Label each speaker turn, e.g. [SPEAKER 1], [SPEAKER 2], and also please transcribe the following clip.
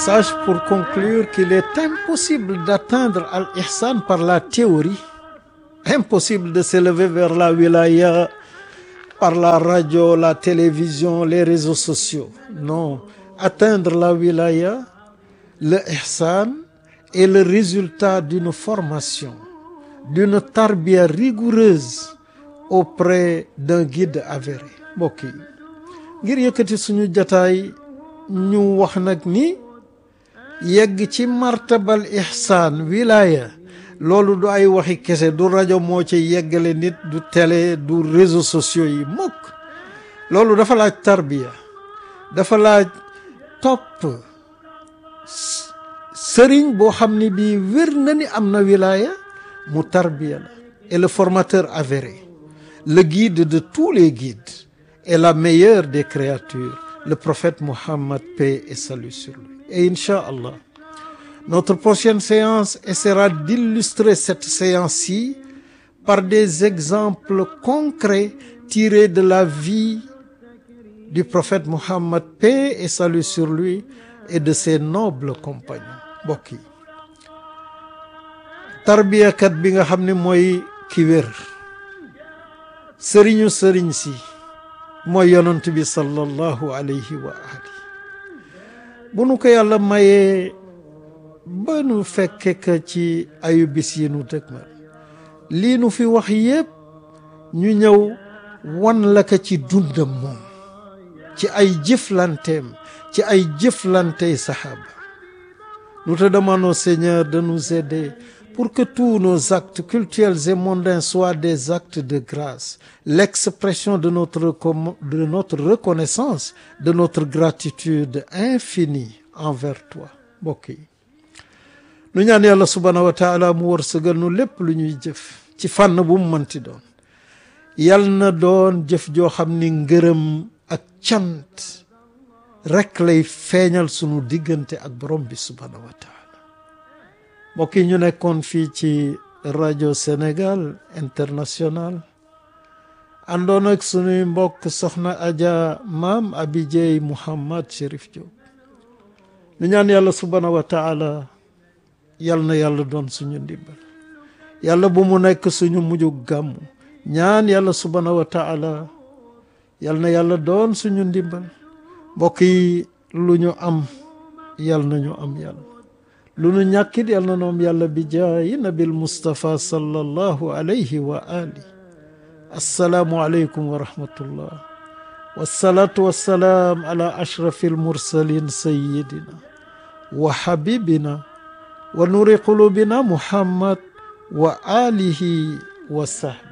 [SPEAKER 1] Sache pour conclure qu'il est impossible d'atteindre al-ihsan par la théorie, impossible de s'élever vers la wilaya par la radio, la télévision, les réseaux sociaux. Non, atteindre la wilaya, le ihsan est le résultat d'une formation, d'une tarbiya rigoureuse auprès d'un guide avéré. mbokk yi ngir yëkkati suñu jataay ñu wax nag ni yegg ci martabal ihsaan wilaya loolu du ay waxi kese du rajo moo ci yeggale nit du télé du réseaux sociaux yi mukk loolu dafa laaj tarbiya dafa laaj topp sëriñ boo xam ni bii wér na ni am na wilaya mu tarbiya la et le formateur avéré le guide de tous les guides et la meilleure des créatures le prophète Mohammed paix et salut sur lui et Inch'Allah notre prochaine séance essaiera d'illustrer cette séance-ci par des exemples concrets tirés de la vie du prophète Mohammed paix et salut sur lui et de ses nobles compagnons mbokk yi tarbiyakat bi nga xam ne mooy ki wér sëriñu sëriñ si mooy yonent bi sallallahu alayhi wa ali bu nu ko yàlla mayee ba nu fekke ka ci ayu bis yi nu dëgmal lii nu fi wax yépp ñu ñëw wan la ka ci dundam moom ci ay jëflanteem ci ay jëflantey saxaaba nous te demandons Seigneur de nous aider pour que tous nos actes cultuels et mondains soient des actes de grâce l'expression de notre de notre reconnaissance de notre gratitude infinie envers toi mbokk yi nu ñaan yàlla subhaanahu wa taala mu wërsëgal nu lépp lu ñuy jëf ci fànn bu mu mënti doon yal na doon jëf joo xam ni ngërëm ak cant rekk lay feeñal sunu diggante ak borom bi subhaanahu wa taala mbokk yi ñu nekkoon fii ci rajo Sénégal international àndoon ak sunuy mbokk soxna Adja maam Abidjey Mouhamad Chérif Diop ñu ñaan yàlla subhaanahu wa taala yal na yàlla doon suñu ndimbal yàlla bu mu nekk suñu mujju gàmmu ñaan yàlla subhaanahu wa taala yal na yàlla doon suñu ndimbal mbokk yi lu ñu am yal na ñu am yàlla lu nu ñàkkit yal na noom yàlla bi jaayi nabil Mustafa sallallahu alayhi wa ali assalaamu aleykum wa rahmatullah wassalaatu wassalaam ala ashrafi almursalin sayidina wa habibina wa nuri qulubina muhammad wa alihi wa sahbi